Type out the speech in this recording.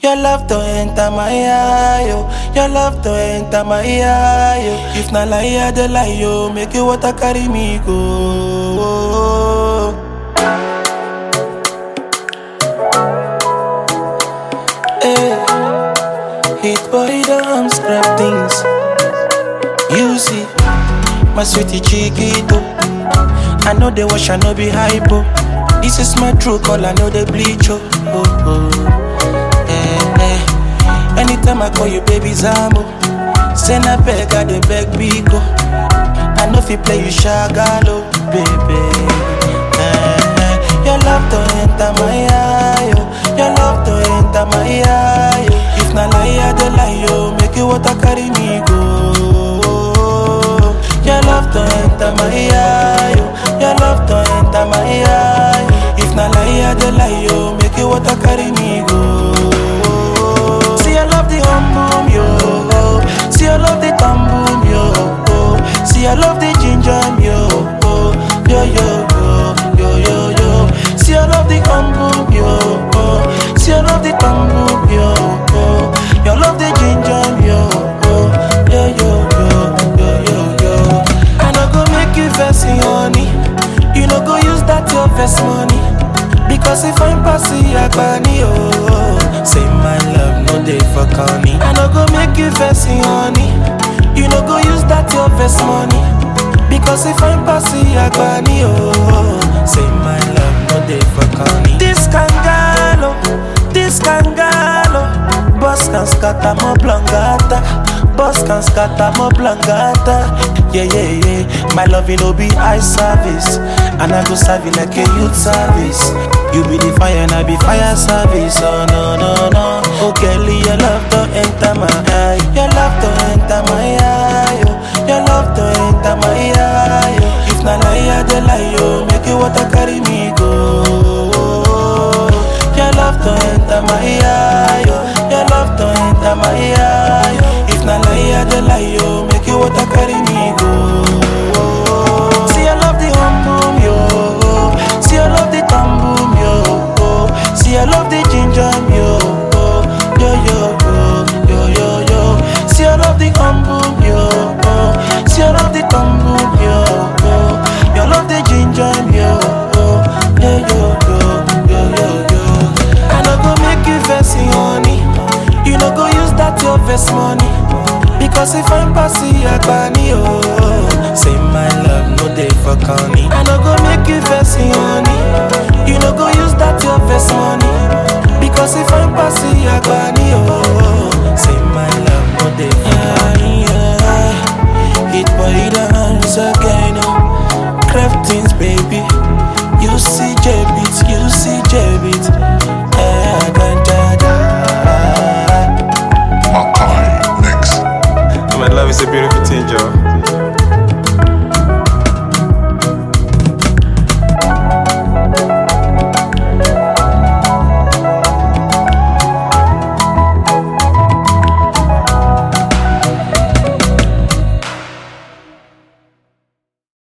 Your love to enter my eye, yo. Your love to enter my eye, yo. If na lie, I dey lie, yo. Make you water carry me go. Hey, hit body don't scrap things. You see, my sweetie chiquito. I know they wash, I know be hypo. This is my true call, I know they bleach, oh. oh, oh. Eh, eh. Anytime I call you, baby Zambo. Send a beg, I the beg Biko. I know if you play, you shagalo, baby. Eh, eh. Your love to enter my eye, oh. Your love to enter my eye, oh. If na lie, I dey lie, yo. Make you water carry me go. Your love to enter my eye, oh. Your love to enter my eye. If na lie, I dey lie, yo. Make you water carry me go. See, I love the hum boom, yo. See, I love the thumb boom, yo. See, I love the ginger, yo. Yo, yo, yo, yo, yo, yo. See, I love the hum boom, yo. See, I love the thumb boom, yo. You love the ginger, yo. Yo, yo, yo, yo, yo, yo. I no go make you vex, honey. You no go use that your vex money. Because if I'm passing Agbani, oh Say my love, no day for corny I no go make you vex, honey You no go use that your vex money Because if I'm passing Agbani, oh Say my love, no day for corny This kangalo, this kangalo Boss can scatter more blangata Boss can scatter more blangata Yeah, yeah, yeah My love, you know, be eye service And I go serve you like a youth service You be the fire and I be fire service Oh, no, no, no Oh, Kelly, your love to enter my eye Your love to enter my eye oh. Your love to enter my eye oh. If na lie, I dey lie, oh. Make you water carry me go Your love to enter my eye oh. Your love to enter my eye oh. If na lie, I dey lie, oh. Make you water carry me go See, I love the hum boom, yo. See, I love the thumb boom, yo. See, I love the ginger, yo. Yo, yo, yo, yo, yo, yo. See, I love the hum boom, yo. See, I love the thumb boom, yo. You love the ginger, yo. Yo, yo, yo, yo, yo, yo. I no go make you vex, honey. You no go use that your vex money. Because if I'm passing Agbani, oh Say my love, no day for corny I no go make you vex, honey You no go use that your vex money Because if I'm passing Agbani, oh Say my love, no day for corny yeah. Hit body dance again, oh Craftings, baby You see J-Beat, you see J-Beat Eh, ganja, da Makai Mix. My love is a beautiful thing, Joe.